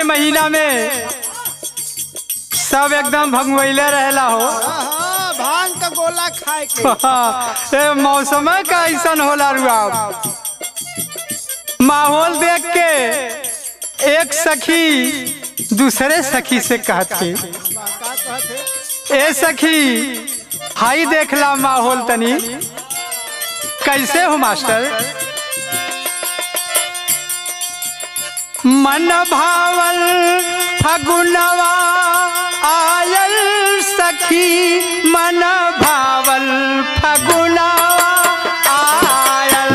महीना में सब एकदम भंगवैले रहेला हो हाँ, भांग का गोला खाए के ए मौसम का ऐसन होला रुआ माहौल देख के एक सखी दूसरे सखी से कहती का कहते ए सखी हाई देखला माहौल तनी कैसे हो मास्टर मन भावल फगुनवा आयल सखी मन भावल फगुनवा आयल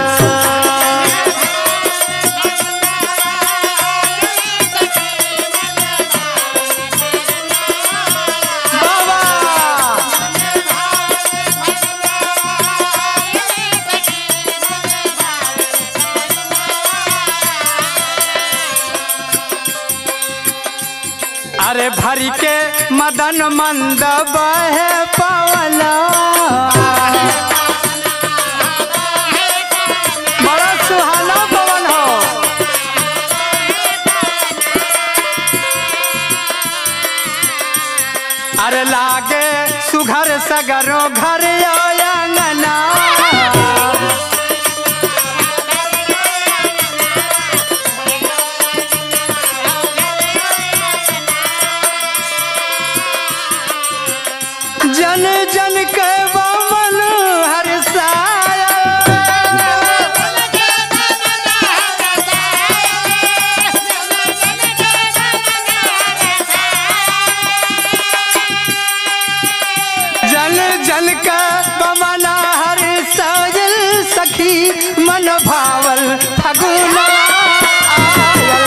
बाबा अरे भरी के मदन मंद बहे पवना बड़ा सुहाना पवन हो अरे लागे सुघर सगरो घर आंगना जन जन के बमन हरसाया जन जन का बमना हर साजल सखी मन भावल फगुना आयल।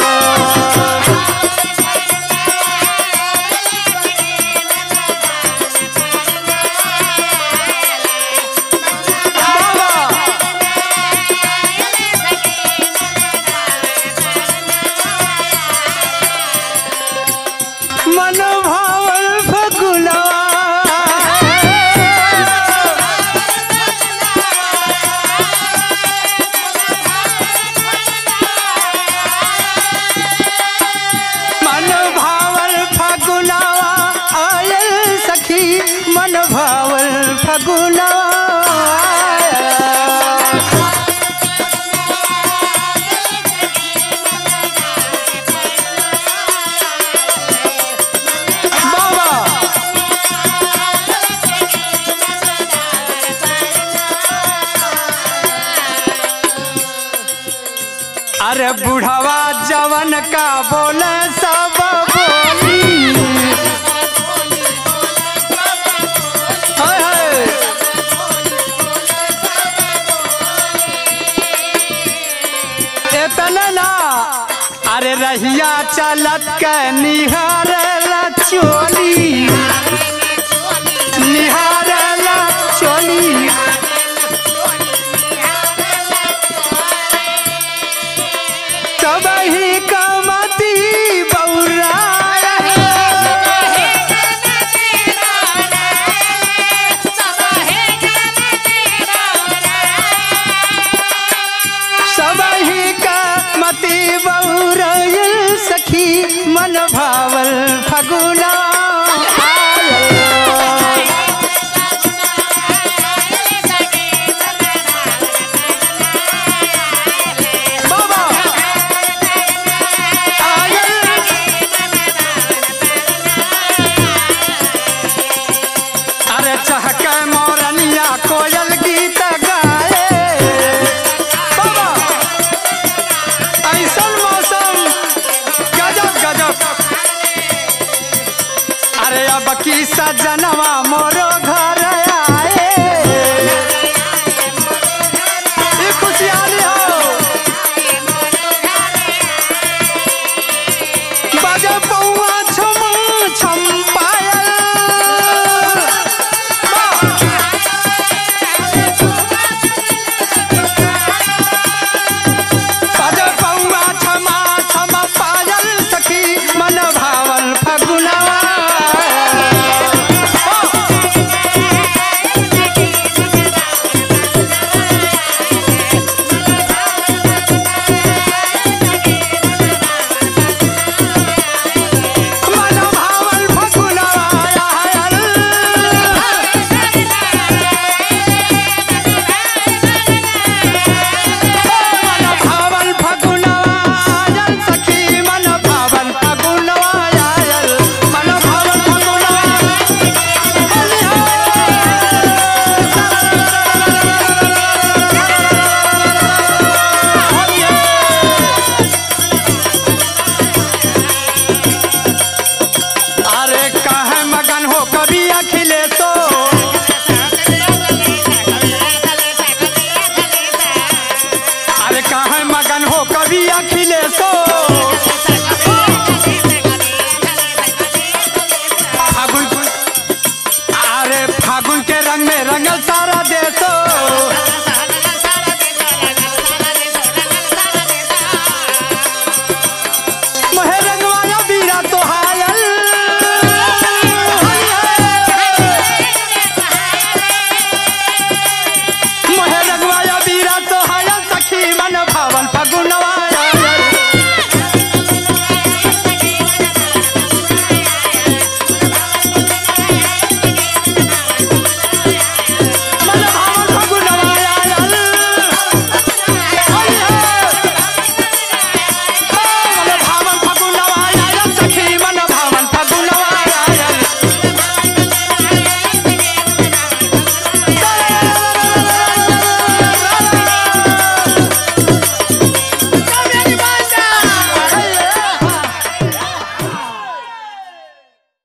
बाबा मन भावल फगुना मन भावल फगुना आयल सखी मन भावल फगुना बाबा अरे बुढ़ावा जवन का बोले सब बोली हाय हाय इतना ना अरे रहिया चलत के निहार चोली निहार चोली तब ही कमती बौरा सब ही कमती बौरा सखी मन भावल फगुना बाबा अरे चहक मोरनिया कोयल गीत गाए बाबा ऐसन मौसम गजब गजब अरे अब की सजनवा मोरो घर